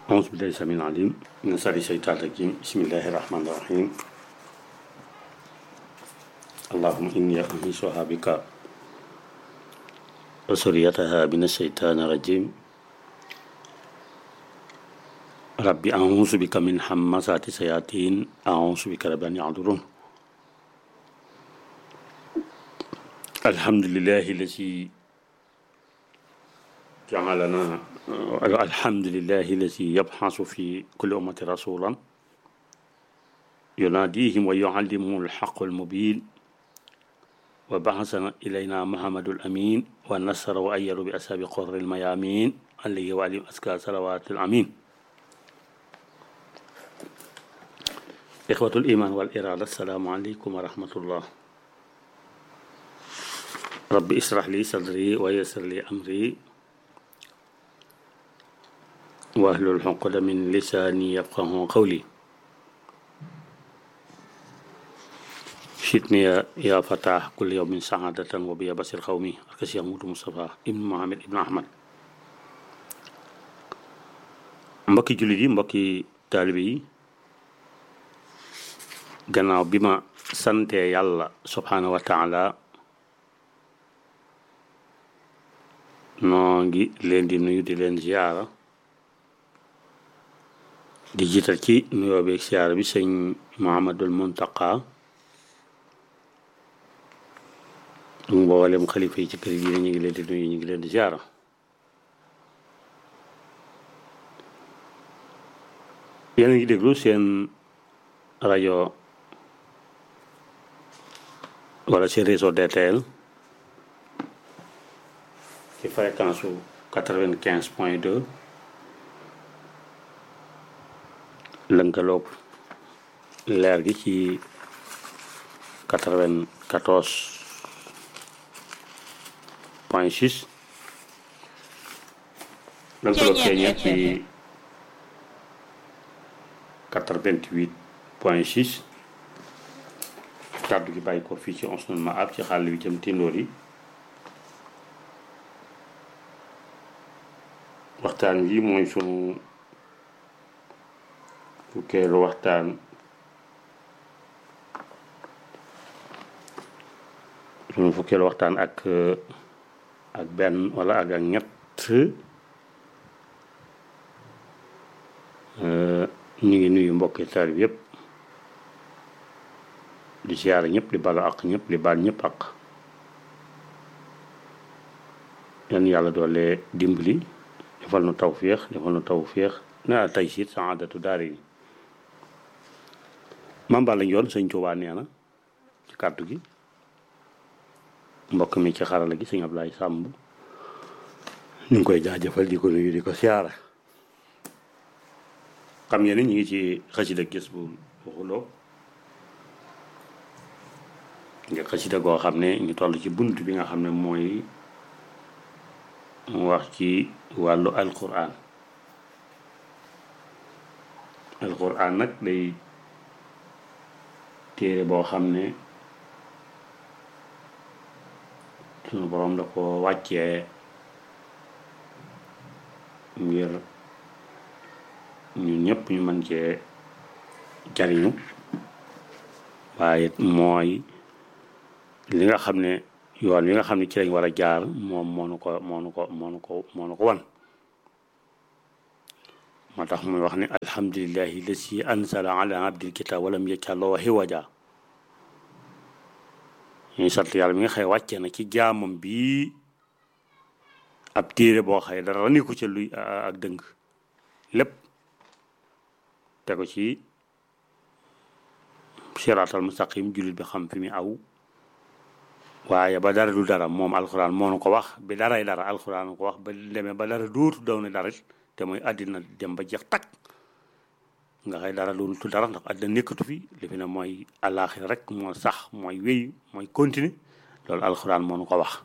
أعوذ بالله السميع العليم من شر الشيطان الرجيم بسم الله الرحمن الرحيم اللهم إني أنيسها بك وسريتها من الشيطان الرجيم ربي أعوذ بك من همزات الشياطين أعوذ بك رب أن يحضرون الحمد لله الذي جعلنا الحمد لله الذي يبحث في كل أمة رسولا يناديهم ويعلمهم الحق المبين وبعثنا إلينا محمد الأمين والنصر وأيد بأسباب قر الميامين عليه وعليهم أزكى صلوات الأمين إخوة الإيمان والإرادة السلام عليكم ورحمة الله رب اشرح لي صدري ويسر لي أمري واحلل عقدة من لساني يفقه قولي شتني يا, يا فتاح كل يوم سعادة وبيا بصير قومي أركس يموت مصطفى ابن محمد ابن أحمد mbokki jullit yi mbokki taalibe yi gannaaw bi ma sante yàlla subhaanahu wa taala noo ngi leen di nuyu di leen ziyaara di jiital ci nuyoo beeg siyaara bi sëñ Muhammadul Muntaqa du mboolem xalifa yi ci kër yi ñu ngi leen di nuyu ñu ngi leen di ziyaara yéen a ngi déglu seen rajo wala seen réseau DTL ci fréquence su quatre-vingt-quinze point deux lënkaloog leer gi ci quatre-vingt-quatorze point six lënkaloog ceeñeet ci quatre-vingt-huit point six kàddu gi bàyyi ko fii ci Onsenul Maab ci xàll bi jëm tindoor yi waxtaan wi mooy sunu fukkeelu waxtaan sunu fukkeelu waxtaan ak ak benn wala ak ak ñett ñu ngi nuyu mbokki taalibe yëpp di siyaare ñëpp di balu ak ñëpp di baal ñëpp ak yan yàlla doole dimbali defal nu tawféex defal nu tawféex na tey siit saadatu daari ni maam Balla Njoon sëñ Tuubaa nee na ci kàddu gi mbokk mi ci xarala gi sëñ Ablaay Sàmb ñu ngi koy jaajëfal di ko nuyu di ko siyaara xam ngeen ni ñu ngi ci xasida gis bu waxuloo nga xasida goo xam ne ñu toll ci bunt bi nga xam ne mooy mu wax ci wàllu alquran alquran nag day téere boo xam ne sunu boroom da ko wàccee ngir ñun ñëpp ñu mën cee jariñu waaye mooy li nga xam ne yoon wi nga xam ne ci lañ war a jaar moom moo nu ko moo nu ko moo nu ko moo nu ko wan moo tax muy wax ne alhamdulillahi lasi ansala ala abdil kitab walam yaj'alhu hiwaja ñuy sant yàlla mi nga xëy wàccee na ci jaamam bi ab téere boo xëy dara ni ko ca luy ak dëng lépp te ko ci siraatal mustaqim jullit bi xam fi mu aw waaye ba dara du dara moom alxuraan moo nu ko wax bi daray dara alxuraan ko wax ba demee ba dara dootu daw ne dara te mooy àddina dem ba jeex takk nga xëy dara doonatu dara ndax àddina nekkatu fi li fi ne mooy àllaaxira rek moo sax mooy wéy mooy continuer loolu alxuraan moo nu ko wax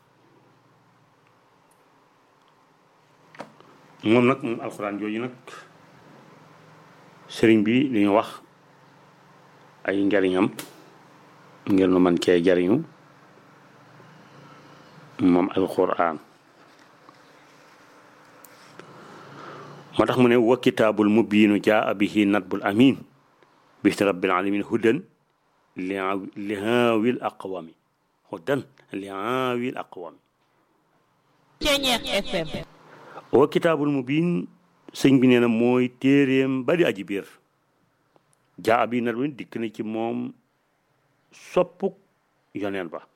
moom nag moom alxuraan jooju nag sëriñ bi li ñu wax ay njariñam ngir nu man cee jariñu moom alquran moo tax mu ne wa kitaabul mubiinu jaa bihi natbul amin bisni rabbil alamin hudan li li haawil aqwami hudan li haawil aqwami Ceñeex FM wa kitaabul mubiin sëñ bi nee na mooy téeréem bari aji biir jaa bi natbul dikk na ci moom soppuk yoneen ba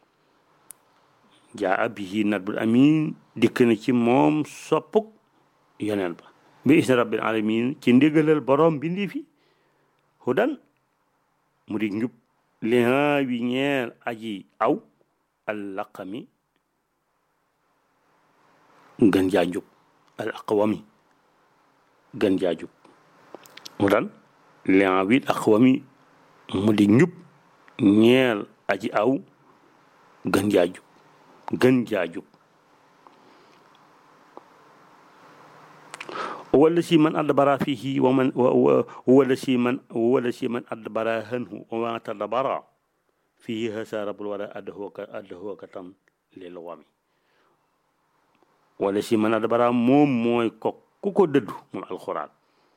jaa bihi natbul amin dikk na ci moom soppuk yoneen ba bi isni rabbil alamin ci ndigalal borom bindi fi hudan mu di njub li wi ñeel aji aw allaqami gën jaa njub al aqwami gën jaa jub hudan li wi aqwami mu di njub ñeel aji aw gën jaa jub gën jaa jub wala si man adbara fihi wa man wala si man wala si man adbara hanhu wa ma tadbara fihi hasa rabbul wara adhuka adhuka tam lil wami wala si man adbara moom mooy ko ku ko dëddu moom alxuraan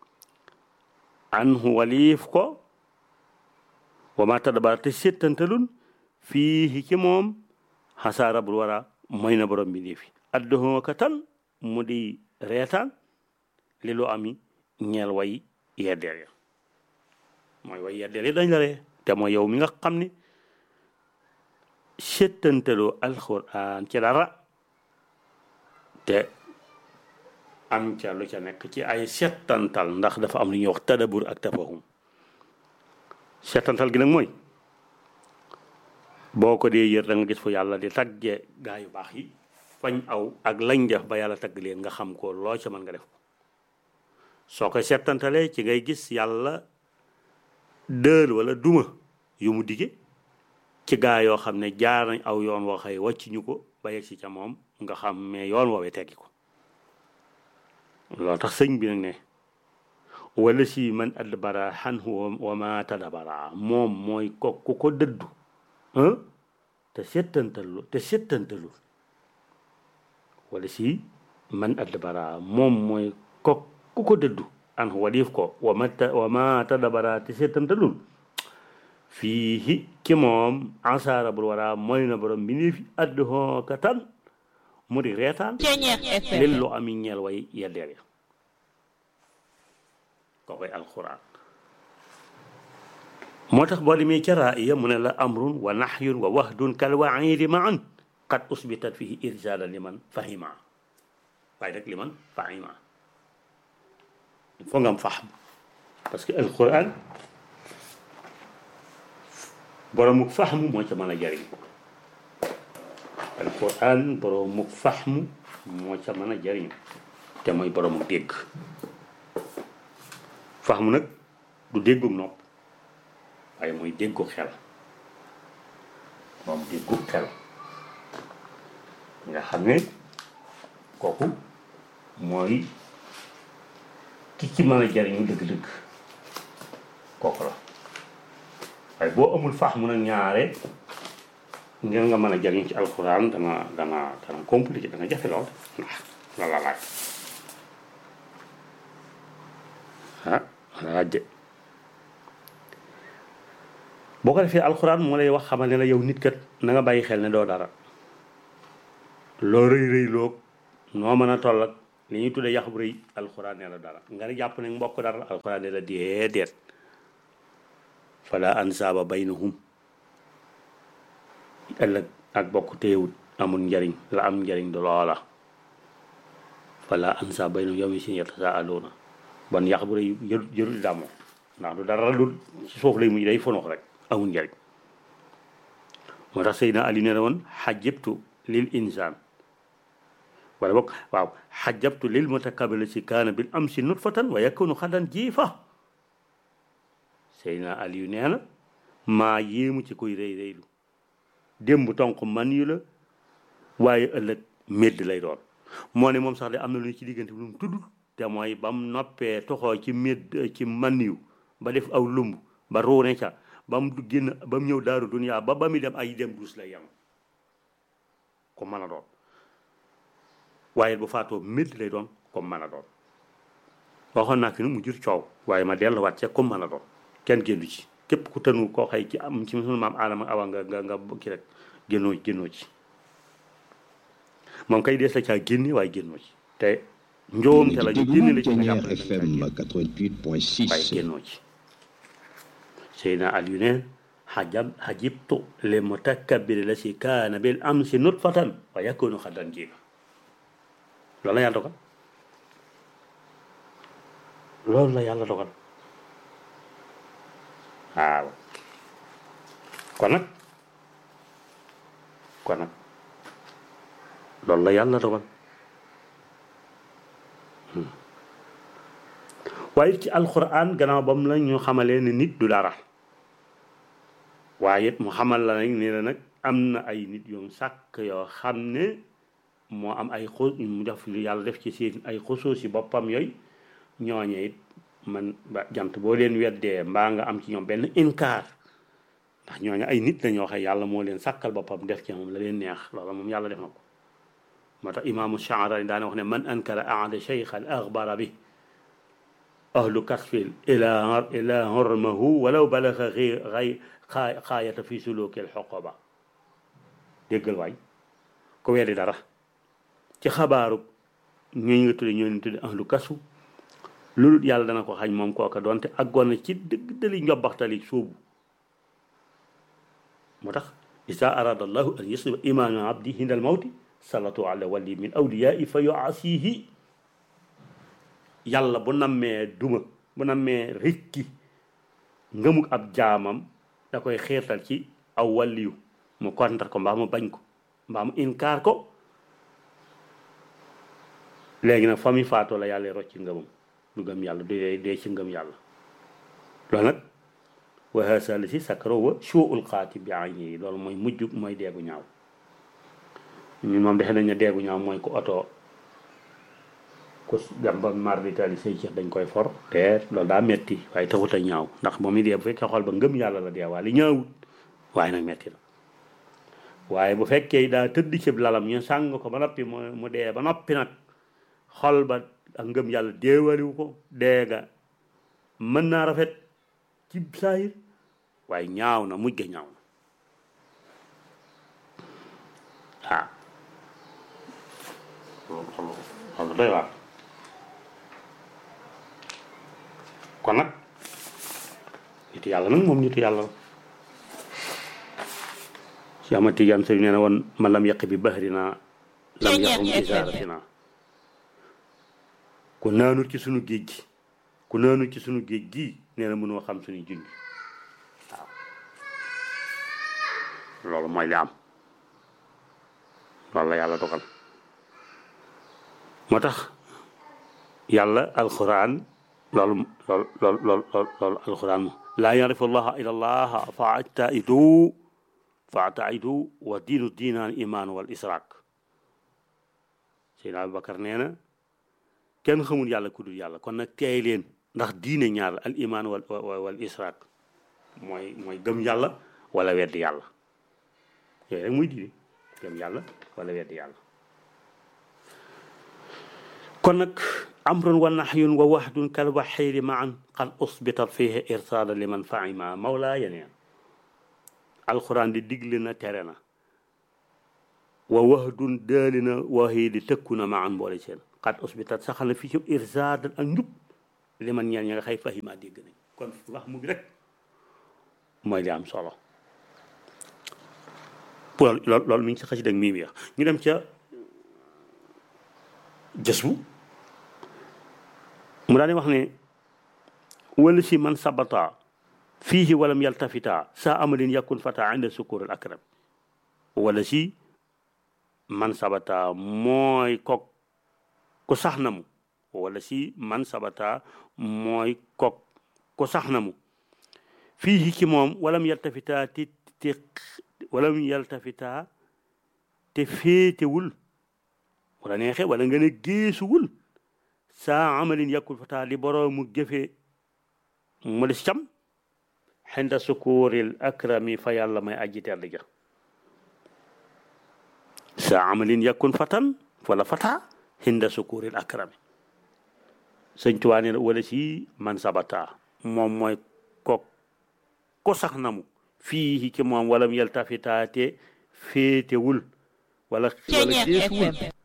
anhu waliif ko wa ma tadbara te settantalun fihi ci moom hasa rabbul wara mooy na borom bi nii fi adhuka tan mu di reetaan li lu ami ñeel way yeddeel ya mooy way yeddeel yi dañ la ree te mooy yow mi nga xam ni settantaloo alxuraan ci dara te am ca lu ca nekk ci ay settantal ndax dafa am lu ñuy wax tadabur ak tafahum settantal gi nag mooy boo ko dee yër da nga gis fu yàlla di tagge gaa yu baax yi fañ aw ak lañ def ba yàlla tagg leen nga xam ko loo ca mën nga def ko soo koy settantalee ci ngay gis yàlla dël wala duma yu mu dige ci gaa yoo xam ne jaar nañ aw yoon woo xëy wàcc ñu ko ba yegg si ca moom nga xam mais yoon woowee teggi ko loolu tax sëñ bi nag ne wala si man adbara xanhu wa ma tadabara moom mooy ko ku ko dëddu te settantalu te settantalu wala si man adbara moom mooy ko ku ko dëddu an waliif ko wa ma wa ma tadabara te settantalul fii ci moom ansaara bul wara mooy na borom bi nii fi adduhoo ka tan mu di reetaan Ceñeex FM lil lu ami ñeel way yeddeel ya ko koy alquran moo tax boo demee ca raaya mu ne la amrun wa nahyun wa wahdun kal waidi maan qad usbitat fihi irsala liman fahima waaye rek liman fahima il faut nga am fahm parce que alquran boromuk fahmu moo ca mën a jariñ alquran boromuk fahmu moo ca mën a jariñ te mooy boromuk dégg fahmu nag du déggug nopp waaye mooy déggu xel moom déggu xel nga xam ne kooku mooy ki ci mën a jariñu dëgg-dëgg kooku la waaye boo amul fahmu nag ñaare ngeen nga mën a jariñ ci alxuraan dana dana dana compliqué dana jafe lool la la laaj ah la laaj de boo ko defee alxuraan moo lay wax xamal ne la yow nit kat na nga bàyyi xel ne doo dara loo rëy rëy loog noo mën a toll ak li ñuy tuddee yax bu rëy alxuraan ne la dara nga ne jàpp ne mbokk dara alxuraan ne la déedéet fala ansaaba baynahum ëllëg ak bokk téewut amul njariñ la am njariñ du loola fala ansaaba baynahum yow mi sin yatasaaluuna bon yax bu rëy jërul jërul dàmmoo ndax du dara dul ci suuf lay mujj day fonox rek amul njariñ moo tax Seydina Ali ne woon xajabtu lil insaan wala boog waaw xajabtu lil mutakabila si kaana bil amsi nutfatan wa yakunu xadan jiifa Seydina Ali yu nee na maa yéemu ci koy rëy rëylu démb tonk man yu la waaye ëllëg médd lay doon moo ne moom sax de am na lu ñu ci diggante bi lu mu tudd te mooy ba mu noppee toxoo ci médd ci man yu ba def aw lumb ba ruune ca ba mu génn ba mu ñëw daaru duniyaa ba ba mu dem ay dem dus lay yam ko mën a doon waaye bu faatoo médd lay doon comme mën a doon waxoon naa fi nu mu jur coow waaye ma delluwaat ca comme mën a doon kenn génnu ci képp ku tënu koo xëy ci am ci sunu maam aadama awa nga nga nga ki rek génnoo génnoo ci moom kay dees la caa génne waaye génnoo ci te njoom te la ñu génne la ci nga jàpp ne FM waaye 88.6 génnoo ci Seydina Aliou ne xajab xajibtu li mutakabbiri la si kaana bil amsi nutfatan wa yakunu xadan jiga loolu la yàlla dogal loolu la yàlla dogal waaw kon nag kon nag loolu la yàlla dogal Hmm. waaye ci alquran gannaaw ba mu la ñu xamalee ne nit du dara waaye it mu xamal la nag ni la nag am na ay nit yoom sàkk yoo xam ne moo am ay xu mu def li yàlla def ci seen ay xusuus si boppam yooyu ñooñe it man ba jant boo leen weddee mbaa nga am ci ñoom benn inkaar ndax ñooñu ay nit la ñoo xam yàlla moo leen sàkkal boppam def ci moom la leen neex loolu moom yàlla def na ko moo tax imaamu Shaarani daana wax ne man ankara ahada cheikhan axbara bi ahlu kasfil ila ila hormahu walaw balaxa xi xay xaa xaayata fi sulukil xoqoba déggal waay ko weddi dara ci xabaaru ñooñu nga tudde ñooñu tudde ahlu kasu loolu yàlla dana ko xañ moom kooka doonte àggoon na ci dëgg dali njobbaxtali sóobu moo tax isa arada allahu an yasriba imaana abdi hindal mawti salatu ala wali min awliyai fa yuasihi yàlla bu nammee duma bu nammee rikki ngëmuk ab jaamam da koy xeetal ci aw waliyu mu kontar ko mbaa mu bañ ko mbaa mu inkaar ko léegi nag fa mi faatoo la yàlla rocci ngëmam du gëm yàlla du dee dee ci ngëm yàlla loolu nag wa haasa la si sakaro wa suul xaati bi ayni loolu mooy mujj mooy deegu ñaaw ñun moom defe nañ ne deegu ñaaw mooy ko oto ku dem ba marditali say ceex dañ koy for te loolu daa metti waaye taxut a ñaaw ndax moom i dee bu fekkee xool ba ngëm yàlla la dee waaye li ñaawut waaye nag metti na waaye bu fekkee daa tëdd ci lalam ñu sàng ko ba noppi mu mu dee ba noppi nag xol ba ak ngëm yàlla deewaliwu ko deega mën naa rafet ci saayir waaye ñaaw na mujj ga ñaaw na waaw loolu loolu doy waar kon nag nitu yàlla nag moom nitu yàlla la si ama tijaan sëriñ nee na woon ma lam yàq bi bahrina lam yàqum isaaratina ku naanut ci sunu géej gi ku naanut ci sunu géej gi nee na mënoo xam suñu junj waaw loolu mooy li am loolu la yàlla dogal moo tax yàlla alquran loolu loolu loolu loolu loolu alquran moom laa yarifu allaha illa allaha fa ataidu fa ataidu wa diinu diinaan iman wal israak seydna abubakar nee na kenn xamul yàlla ku dul yàlla kon nag teey leen ndax diine ñaar al iman wal wal israak mooy mooy gëm yàlla wala weddi yàlla yooyu rek muy diine gëm yàlla wala weddi yàlla kon nag amrun wa nahyun wa wahdun kal waxiiri maan qad usbitat fihi irsaada liman fahima mawlaa yeneen alquran di digle na tere na wa wahdun daali na waxii di tëkku na maan mboole seen qad usbitat saxal na fii ci irsaada ak njub liman ñeen ña nga xëy fahima dégg nañ kon wax mu bi rek mooy li am solo pour loolu loolu mi ngi ci xasi dag mii mi wax ñu dem ca jës bu mu daal di wax ne wala si man sabata fiihi walam yaltafita sa amalin yakun fata inda sukur al akram wala si man sabata mooy kok ku sax na mu wala si man sabata mooy kok ku sax na mu fiihi ci moom walam yaltafita te te walam yaltafita te féetewul wala neexe wala nga ne géesuwul saa amalin yàkkul fata li boroomu jëfe mu des cam xenda sukuuril akrami fa yàlla may aji tedd ja saa amalin yàkkun fatan wala fata xinda sukuuril akrami sëñ Tuubaa nee na wala si man sabata moom mooy ko ko sax namu fii ci moom wala mu yeltafitaate féetewul wala wala Ceeñeer geesuwul FM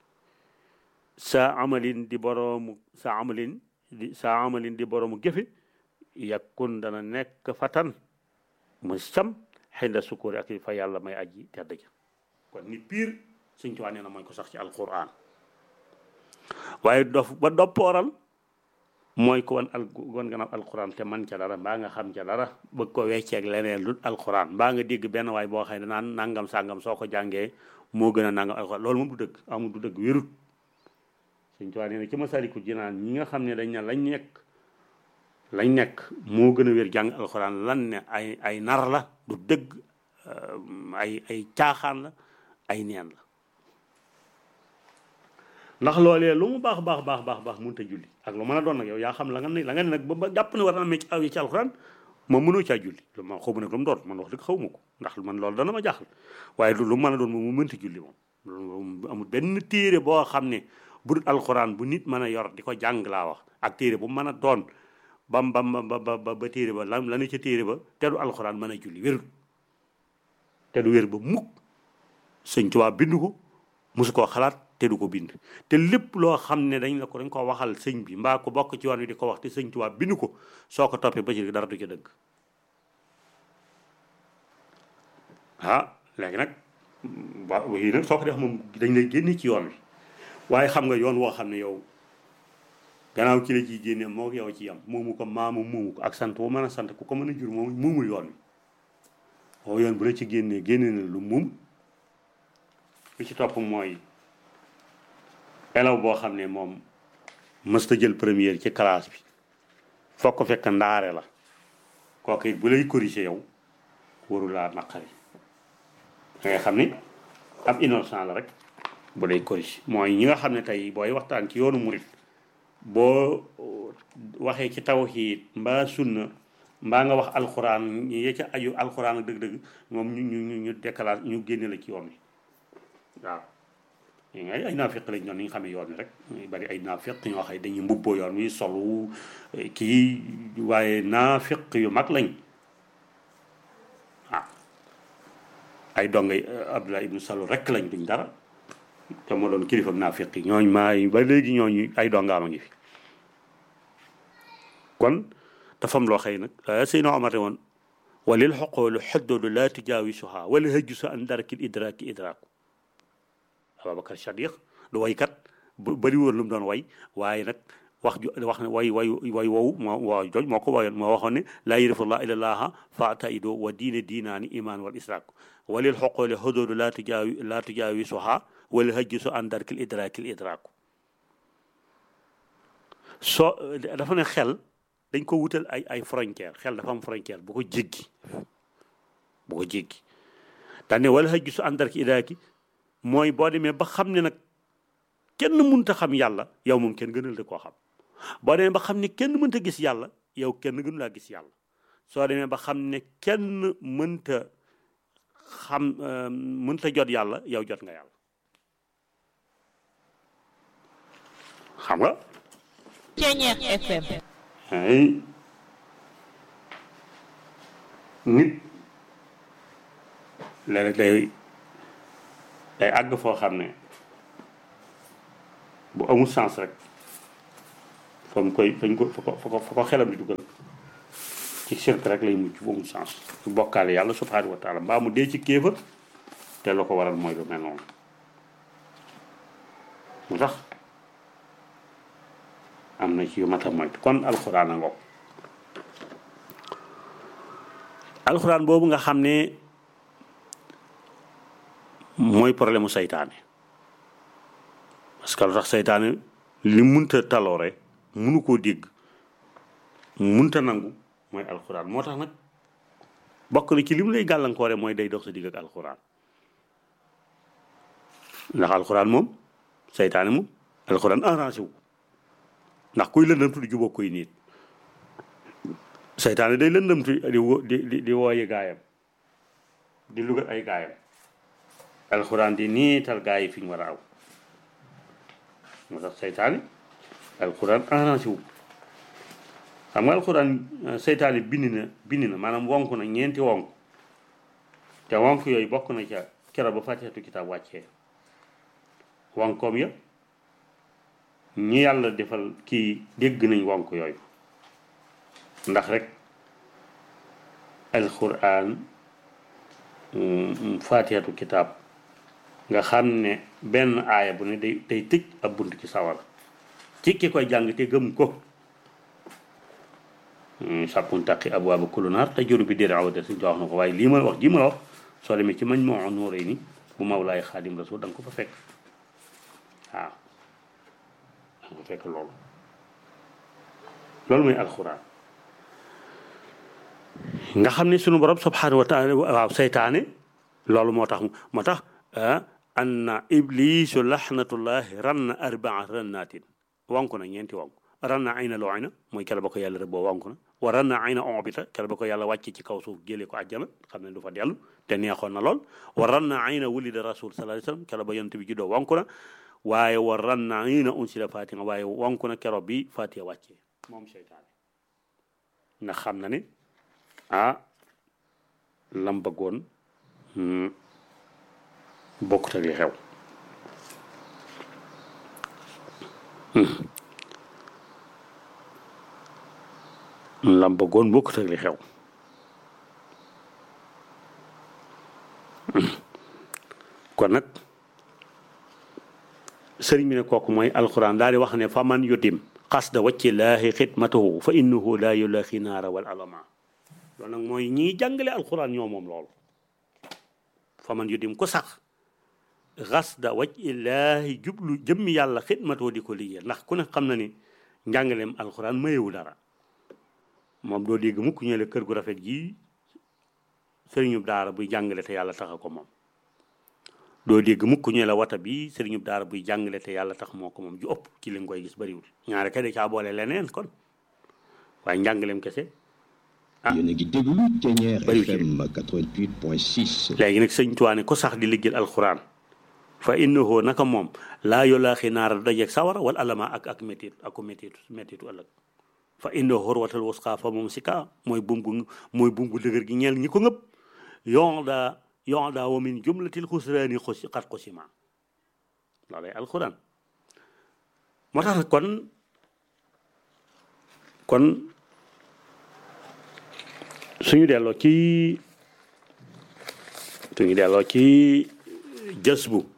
sa amalin di boroomu sa amalin di sa amalin di boroomu gëfe yakkun dana nekk fatan mu cam xinda sukuri ak fa yàlla may aji tedd ja kon ni piir sëñ Tuubaa nee na mooy ko sax ci alquran waaye dof ba doppooral mooy ko wan al wan gannaaw alquran te man ca dara mbaa nga xam ca dara bëgg ko wecceeg leneen lu alquran mbaa nga dégg benn waay boo xam ne naan nangam sàngam soo ko jàngee moo gën a nangam alquran loolu moom du dëgg amul du dëgg wérut sëñ Tuubaa nee na ci Masaalikul Jinaan ñi nga xam ne dañ ne lañ nekk lañ nekk moo gën a wér jàng alxuraan lan ne ay ay nar la du dëgg euh, ay ay caaxaan la ay neen la ndax loolee lu mu baax baax baax baax baax mënut a julli ak lu mën a doon nag yow yaa xam la nga ne la nga ne nag ba ba jàpp ne war na amee ci aw yi ci alxuraan moom mënoo caa julli lu ma xaw ma nag lu mu doon man wax dëgg xaw ma ko ndax man loolu dana ma jaaxal waaye lu lu mën a doon moom mu mënta julli moom loolu amul benn téere boo xam ne bu dul alxuraan bu nit mën a yor di ko jàng laa wax ak téere bu mën a doon bam bam ba ba ba ba téere ba lan la ne ca téere ba te du alxuraan mën a julli wérul te du wér ba mukk sëñ Tuubaa bind ko mosu koo xalaat te du ko bind te lépp loo xam ne dañ la ko dañ ko waxal sëñ bi mbaa ko bokk ci yoon wi di ko wax te sëñ Tuubaa bind ko soo ko toppee ba ci dara du ca dëgg ah léegi nag waaw yii nag soo ko def moom dañ lay génne ci yoon wi waaye xam nga yoon woo xam ne yow gannaaw ci la ciy génne moo yow ci yam moomu ko maamu moomu ko ak sant bu mën a sant ku ko mën a jur moom moomul yoon wi waaw yoon bu la ci génnee génne na lu moom li ci topp mooy élève boo xam ne moom mësta jël première ci classe bi foog ko fekk ndaare la kooku it bu lay corriger yow waru laa naqari da ngay xam ni ab innocent la rek bu lay corriger mooy ñi nga xam ne tey booy waxtaan ci yoonu murit boo waxee ci tawhiid mbaa sunna mbaa nga wax alxuraan ya ca aju alxuraan ak dëgg-dëgg moom ñu ñu ñu ñu décalage ñu génne la ci yoon wi waaw ay ay naafiq lañ doon ni nga xamee yoon wi rek muy bari ay naafiq ñoo xam ne dañuy mbubboo yoon wi solu kii waaye naafiq yu mag lañ ah ay dongay Abdullah ibnu Salul rek lañ duñ dara te moo doon kilifa ak naafiq yi ñooñ maa ba léegi ñooñu ay dongaam a ngi fi kon dafa am loo xëy nag Seydina Omar ne woon walil xoqoolu xoddoolu laa tujaawisuha wala hëjju sa an darakil idraaki idraaku Ababacar Sadiq du waykat bu bëri woon lu mu doon way waaye nag wax ju wax ne way way way wow moo waa joj moo ko wayoon moo waxoon ne laa yërifullah ilallaha faataido wa diine diinaani iman wal israak walil xoqoole xoddoolu laa tujaawi laa tujaawisuha wala hëjju sa an darakil idraakil idraaku soo dafa ne xel dañ ko wutal ay ay frontière xel dafa am frontière bu ko jéggi bu ko jéggi daane wala xëj su àndar ki idaaki mooy boo demee ba xam ne nag kenn mënta xam yàlla yow moom kenn gënal de koo xam boo demee ba xam ne kenn mënta gis yàlla yow kenn gënu laa gis yàlla soo demee ba xam ne kenn mënta xam mënta jot yàlla yow jot nga yàlla xam nga Ceeñeer FM ay nit léeg day day àgg foo xam ne bu amul sens rek fa mu koy fañ ko fa ko fa ko fa ko xelam di dugal ci sirk rek lay mujj bu amul sens su bokkaale yàlla subhanahu wa taala mbaa mu dee ci kéefër te la ko waral mooy lu mel noonu mu tax am na ci yu mat a moytu kon alxuraan a ngoog alxuraan boobu nga xam ne mooy problème mu saytaane parce que lu tax saytaane li munta taloore munu koo dégg munta nangu mooy alxuraan moo tax nag bokk na ci li mu lay gàllankoore mooy day dox sa digg ak alxuraan ndax alxuraan moom saytaane moom alxuraan arrangé wu ndax kuy lëndamtu di jubóog koy nit seytaane day lëndamtu di wo di di di wooyi gaayam di lugal ay gaayam alxuraan di niital gaay yi fi ñu war a aw moo tax seytaane alxuraan arrangé wu xam nga alxuraan seytaane bind na bind na maanaam wonk na ñeenti wonk te wonk yooyu bokk na ca keroog ba fàtteetu kitaab wàccee wonkoom ya ñi yàlla defal kii dégg nañ wonk yooyu ndax rek alxuraan fàtteetu kitaab nga xam ne benn aaya bu ne day day tëj ab bunt ci sawara ci ki koy jàng te gëm ko sàppun taqi abwaaba kullu naar te juru bi dér awada si wax na ko waaye lii ma wax ji ma la wax soo demee ci mañ moo nuuree ni bu mawlaay xaadim rasul da nga ko fa fekk waaw da nga ko fekk loolu loolu mooy alxuraan nga xam ne sunu borom subhanahu wa taala waaw seytaane loolu moo tax moo tax anna iblisu laxnatullahi ranna arbaa rannaatin wanku na ñeenti wanku ranna ayna looyna mooy kela ba ko yàlla rëbboo wanku na wa ranna ayna onbita kela ba ko yàlla wàcce ci kaw suuf jëlee ko àjjana xam ne du fa dellu te neexoon na lool wa ranna ayna wulida rasul sallallahu alayhi wasallam kela ba yonent bi juddoo wanku na waaye wa ranna ayna unsila fatiha waaye wanku na kero bi fatiha wàccee moom seytaane ndax xam na ne ah lam bëggoon bokkut ak li xew lam bëggoon bokkut ak li xew kon nag sëriñ bi ne kooku mooy alxuraan daal di wax ne fa man yudim qasda wacci laahi xidmatahu fa innahu laa yulaaxi naara wal alama loolu nag mooy ñiy jàngale alxuraan ñoo moom loolu fa man yudim ko sax xasda waj illaahi jublu jëmmi yàlla xidmatoo di ko liggéey ndax ku ne xam na ni njàngaleem alxuraan mayewu dara moom doo dégg mukk ñële kër gu rafet gi sëriñub daara buy jàngale te yàlla taxa ko moom doo dégg mukk ñu la wata bi sëriñub daara buy jàngale te yàlla tax moo ko moom ju ëpp ci li nga koy gis bariwul ñaare kay da caa boole leneen kon waaye njàngaleem kese ah yéen a ngi déglu Thiéniere FM 88.6. léegi nag sëñ Tuwaane ko sax di liggéeyal alxuraan fa innahu naka moom laa yolaaxi naara dajeeg sawara wala alama ak ak métit aku métitu métitu ëllëg fa innahu xurwatal wusqa fa moom si ka mooy bum gu mooy bum gu dëgër gi ñeel ñi ko ngëpp yon daa yon daa wa min jumlatil xusraani xusi xat xusima loolay alxuraan moo tax kon kon suñu delloo ci suñu delloo ci jës bu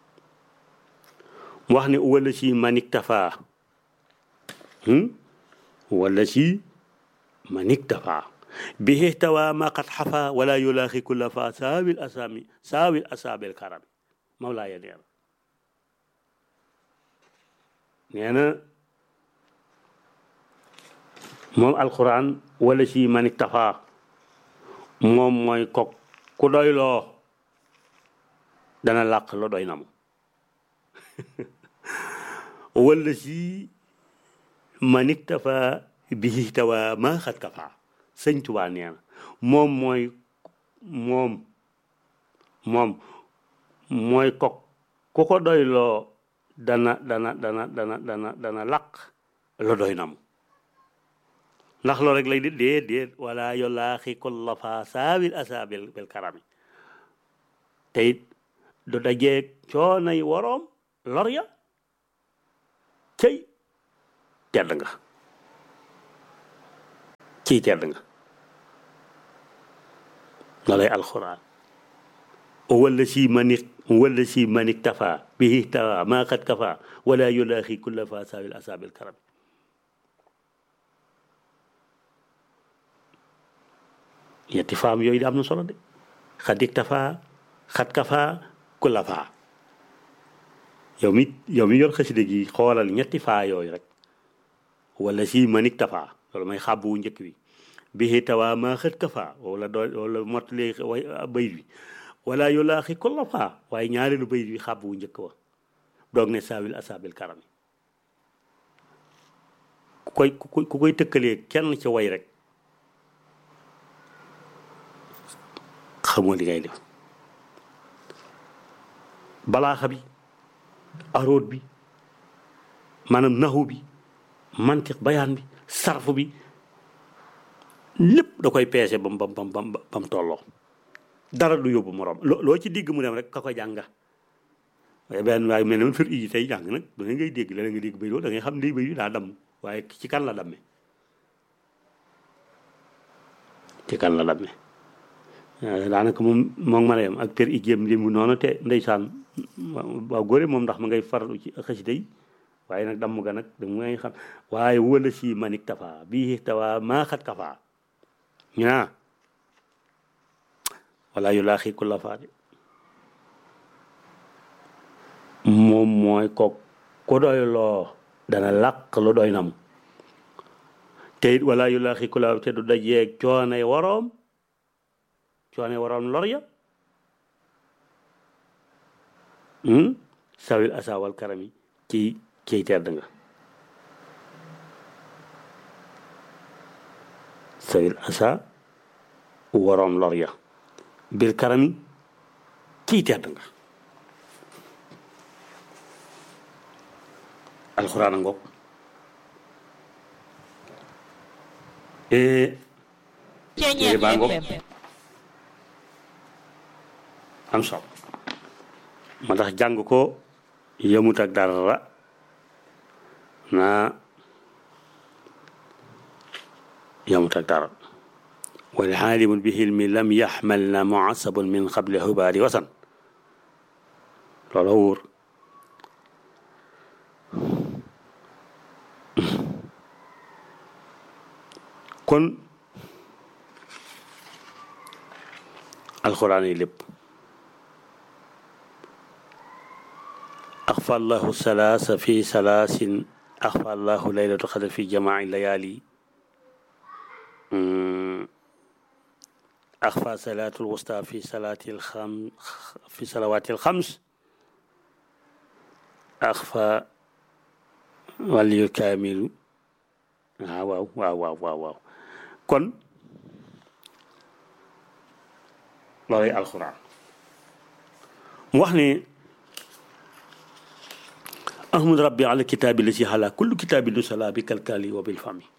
mu wax ne wala si manik tafa wala si manik tafa bihi tawa ma qad xafa wala yulaaxi kulla fa saawil asami saawil asaabil karami mawlaaya nee na nee na moom alquran wala si manik tafa moom mooy kok ku doy loo dana làq la doy na mu wala si manik tafa bihi tawa ma xat kafa sëñ Tuubaa nee na moom mooy moom moom mooy kok ku ko doy loo dana dana dana dana dana dana làq la doy na mu ndax loolu rek lay di déet déet wala yolaaxi kulla fa saawil asaabil bil karami te it du dajeeg coonay woroom lor ya cëy tedd nga ciy tedd nga loolay alxuraan wala si manik wala si manik tafa bihi tawa maa qad kafa wala yulaaxi kulla fa saawil asaabil karami yetti faam yooyu di am na solo de xadik tafa xat kafa ku la faa yow mi yow mi yor xaside gi xoolal ñetti faa yooyu rek wala si manik tafa loolu may xàbb wu njëkk bi bihi tawa maa xët kafa wala doo wala mottali way bayit bi wala yulaaxi ku la faa waaye ñaareelu bayit bi xàbb wu njëkk wa doog ne saawil asaabil karami ku koy ku koy tëkkalee kenn ca way rek xamoo li ngay def balaaxa bi aroot bi maanaam naxu bi mantiq bayaan bi sarfu bi lépp da koy peese bam bam bam bam bam tolloo dara du yóbbu moroom loo loo ci digg mu dem rek ka ko jànga waaye benn waaye mel ne fir yi tey jàng nag da ngay dégg la nga dégg bay doo da ngay xam ne bay daa damm waaye ci kan la damme ci kan la damme daanaka moom moom ma yem ak per i jéem li mu noonu te ndeysaan waaw góore moom ndax ma ngay farlu ci xasida yi waaye nag damm ga nag da ngay xam waaye wala si manik tafa bii tawa maa xat kafa ñu naa wala yu laa xii ku la faade moom mooy ko ku doy loo dana làq lu doy nam te it wala yu laa xii ku la te du dajeeg coonay waroom coonay waroom lor ya sawil asawal karami ci ciy tedd nga sawil asa waroom lor ya bir karami ciy tedd nga alxuraan a ngoog Ceñeer baa ngoog FM am solo ma tax jàng ko yëmut ak dara naa yëmut ak dara wal xaalimun bi xilmi lam yaxmal na muasabun min xable xubaari wasan loola wóor kon alxuraan yi lépp axfa allahu salaasa fi salaasin axfa allahu laylatu xadar fi jamaai layaali axfa salaatu lwusta fi salaati lxam fi salawaati lxams axfa waliyu kaamilu waaw waaw waaw waaw waaw kon loolay alxuraan mu wax ne ahmad rabbi ala kitaabi la si xala kullu kitaabi lu sala bi kalkali wa bil fami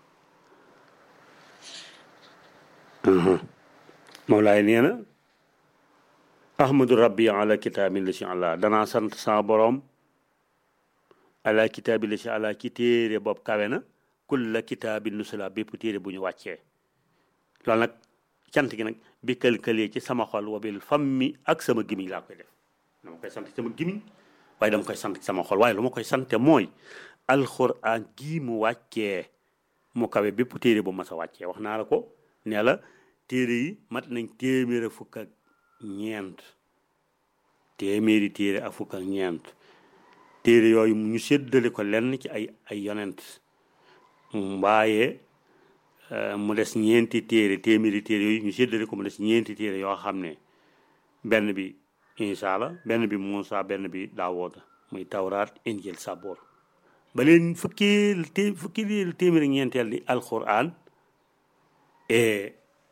Mawlaay nee na ahmadu rabbi ala kitaabi la si ala danaa sant sama boroom ala kitaabi la si ala ci téere boobu kawe na kulla kitaabi lu sala bépp téere bu ñu wàccee loolu nag cant gi nag bi kël-këlee ci sama xol wa bil fammi ak sama gimiñ laa koy def dama koy sant sama gimiñ waaye dama koy sant ci sama xol waaye lu ma koy sante mooy alxuraan gii mu wàccee mu kawe bépp téere bu mas a wàccee wax naa la ko nee la téere yi mat nañ téeméer fukk ak ñeent téeméeri téere ak fukk ak ñeent téere yooyu ñu séddale ko lenn ci ay ay yonent waaye mu des ñeenti téere téeméeri téere yooyu ñu séddale ko mu des ñeenti téere yoo xam ne benn bi Isa la benn bi Muusa benn bi Daawuda muy tawraat injil saboor ba leen fukki té fukki téeméeri ñeenteel di alquran et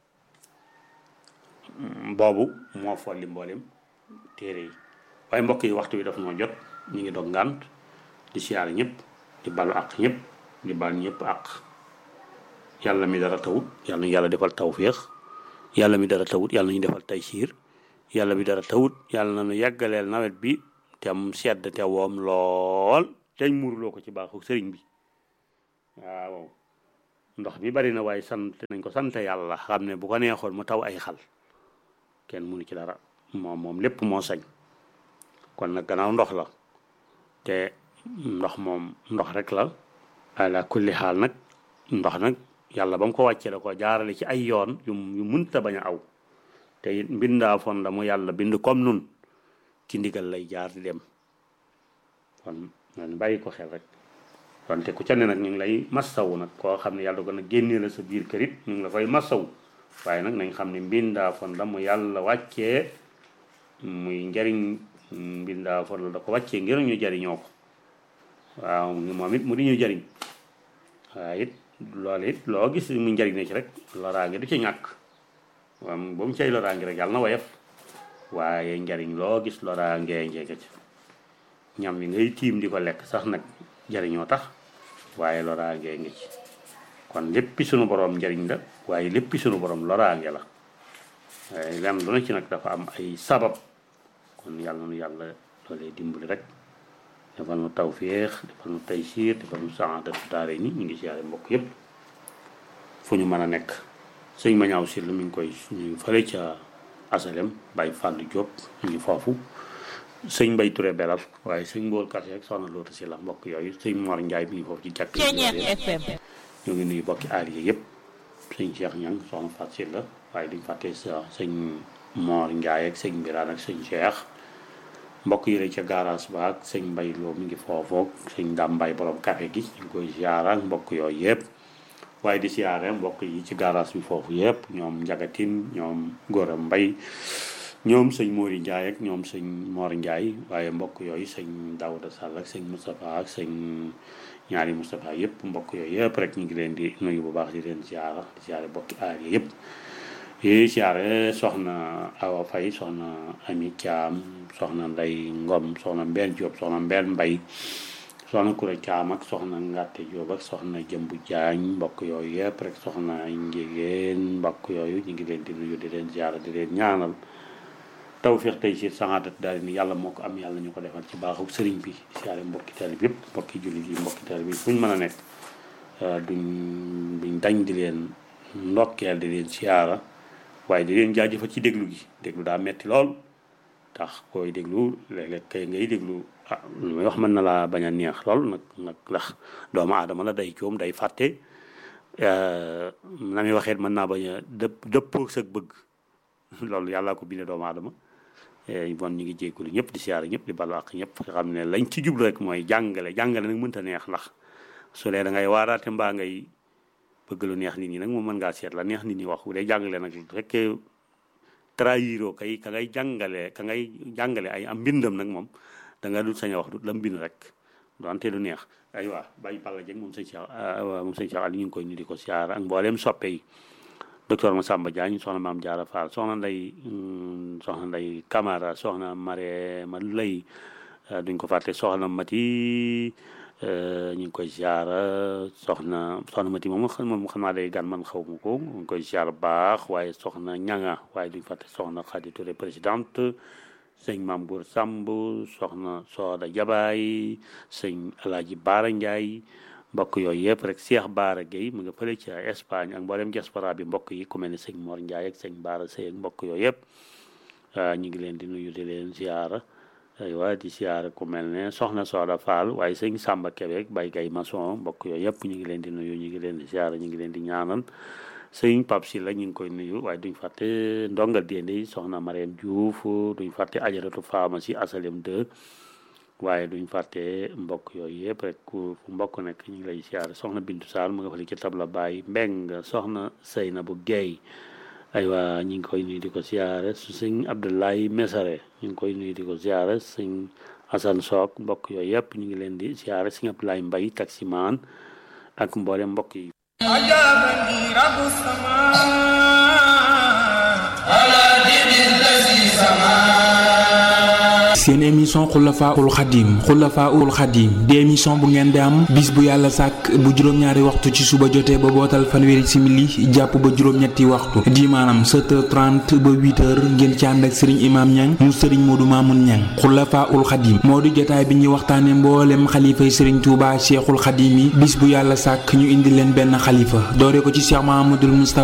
boobu moo folli mboolem téere yi waaye mbokk yi waxtu bi daf noo jot ñu ngi dog ngànt di siyaare ñëpp di balu àq ñëpp di bal ñëpp àq yàlla mi dara tawut yàlla ñu yàlla defal tawféex yàlla mi dara tawut yàlla ñu defal taysiir yàlla mi dara tawut yàlla na nu yàggaleel nawet bi te am sedd te woom lool teñ muurloo ko ci baaxu sëriñ bi waaw ndox mi bari na waaye sant nañ ko sant yàlla xam ne bu ko neexoon mu taw ay xal kenn mënu ci dara moom moom lépp moo sañ kon nag gannaaw ndox la te ndox moom ndox rek la ala kulli xaal nag ndox nag yàlla ba mu ko wàccee da ko jaarale ci ay yoon yu yu munta bañ a aw te it mbindaa fon la mu yàlla bind comme nun ci ndigal lay jaar di dem kon nan bàyyi ko xel rek wante ku ca ne nag ñu ngi lay massawu nag koo xam ne yàlla ko nag génnee la sa biir kër it ñu ngi la koy massawu waaye nag nañ xam ne mbindaa fon la mu yàlla wàccee muy njariñ mbindaa fon la da ko wàccee ngir ñu jariñoo ko waaw moom it mu di ñu jariñ waaye it loolu it loo gis mu njariñ ne ci rek loraange du ci ñàkk waaw ba mu cay loraange rek yàlla na woyof waaye njariñ loo gis loraange njege ci ñam yi ngay tiim di ko lekk sax nag jariñoo tax waaye loraangee ngi ci kon léppi sunu borom njariñ la waaye léppi sunu borom loraange la waaye lenn lu ne ci nag dafa am ay sabab kon yàlla nu yàlla loolee dimbali rek defal nu tawféex defal nu taysiir defal nu saadatu daare ni ñu ngi siyaare mbokk yépp fu ñu mën a nekk sëñ ma ñaaw si la mi ngi koy ñu fële ca asalem Baye Fàllu Diop ñu ngi foofu sëñ Mbay Touré belal waaye sëñ Mbool Kase ak soxna Loota si la mbokk yooyu sëñ Mor Njaay mi ngi foofu ci jàkk FM ñu ngi nuyu bokki aar yi yëpp sëñ Cheikh Ñang soxna Fat si la waaye duñ fàtte sa sëñ Mor Njaay ak sëñ Biraan ak sëñ Cheikh mbokk yi ca garage ba ak sëñ Mbay Loo mi ngi foofu sëñ Dam Mbay borom café gi ñu ngi koy ziara ak mbokk yooyu yëpp waaye di siyaare mbokk yi ci garage bi foofu yëpp ñoom njagatin ñoom góora mbay ñoom sëñ Mori Ndiaye ak ñoom sëñ Mor Ndiaye waaye mbokk yooyu sëñ Daouda Sall ak sëñ Moustapha ak sëñ ñaari Moustapha yëpp mbokk yooyu yëpp rek ñu ngi leen di nuyu bu baax di leen siyaara di siyaare bokki aar yi yëpp yi siyaare soxna Awa Faye soxna Ami Thiam soxna Ndey Ngom soxna Mbène Diop soxna Mbène Mbay soxna Kure Caam ak soxna Ngàtte Jóob ak soxna Jëmbu Jaañ mbokk yooyu yëpp rek soxna njigéen mbokk yooyu ñu ngi leen di nuyu di leen ziara di leen ñaanal tawfiix tey si saxaatat daal ni yàlla moo ko am yàlla ñu ko defal ci baaxu sëriñ bi siyaare mbokki taalib yëpp mbokki jullit yi mbokki taalib yi fu ñu mën a nekk duñ duñ dañ di leen ndokkeel di leen siyaara waaye di leen jaajëfal ci déglu gi déglu daa metti lool tax koy déglu léeg-léeg kay ngay déglu ah lu may wax mën na laa bañ a neex lool nag nag ndax doomu aadama la day coom day fàtte na muy waxeet mën naa bañ a dëpp dëppoo sa bëgg loolu yàllaa ko bindee doomu aadama bon ñu ngi jéggulu ñëpp di siyaare ñëpp di balu ak ñëpp nga xam ne lañ ci jublu rek mooy jàngale jàngale nag mënta neex ndax su dee da ngay waaraate mbaa ngay bëgg lu neex nit ñi nag moom mën ngaa seet la neex nit ñi wax bu dee jàngale nag fekkee trahiro kay ka ngay jàngale ka ngay jàngale ay am mbindam nag moom da nga dul sañ a wax du la mbind rek donte du neex ay waa bàyyi Balla Dieng moom sëñ Cheikh moom sëñ Cheikh Ali ñu ngi koy ñu di ko siyaar ak mbooleem soppe yi docteur Massamba Diagne soxna maam Diarra Fall soxna nday soxna nday Camara soxna Mare ma lay duñ ko fàtte soxna Mati ñu ngi koy siyaara soxna soxna Mati moom moom xam naa day gan man xaw ma ko ñu ngi koy siyaar baax waaye soxna ñanga waaye duñ fàtte soxna Khady Touré présidente sëñ Maam Gour Samb soxna Sooda Jabaay sëñ Alaaji Baara Ndiaye mbokk yooyu yëpp rek Cheikh Baara Gueye mu nga fële ci Espagne ak mboolem diaspora bi mbokk yi ku mel ne sëñ Mor Ndiaye ak sëñ Baara Sey ak mbokk yooyu yëpp ñu ngi leen di nuyu di leen siyaara aywa di siyaara ku mel ne soxna Sooda Fall waaye sëñ Samba Kébé Bay Gay Maçon mbokk yooyu yëpp ñu ngi leen di nuyu ñu ngi leen di siyaara ñu ngi leen di ñaanal sëñ Pape Sylla ñu ngi koy nuyu waaye duñ fàtte ndongal déende soxna Mariam Diouf duñ fàtte ajaratu pharmacie asalem 2 waaye duñ fàtte mbokk yooyu yëpp rek ku fu mbokk nekk ñu ngi lay siyaare soxna Bintu Sall mu nga fa li ci tabla Baye Mbeng soxna Seynabu Guèye aywa ñu ngi koy nuyu di ko siyaare su sëñ Abdoulaye Mesare ñu ngi koy nuyu di ko siyaare sëñ Assane Sock mbokk yooyu yëpp ñu ngi leen di siyaare sëñ Abdoulaye Mbaye taximaan ak mboolem mbokk yi أجابني رب السماء على دين الذي سماه seen émission xulafaul xadim xulafaul xadim di émission bu ngeen di am bis bu yàlla sàkk bu juróom-ñaari waxtu ci suba jotee ba bootal fanweeri simili jàpp ba juróom-ñetti waxtu di maanaam 7h30 ba 8h ngeen ci ànd ak sëriñ imaam ñang mu sëriñ moodu maamun ñang xulafaul xadim moo di jotaay bi ñuy waxtaane mboolem xalifay sëriñ tuuba cheikhul xadim yi bis bu yàlla sàkk ñu indi leen benn xalifa doore ko ci cheikh mahamadul moustapha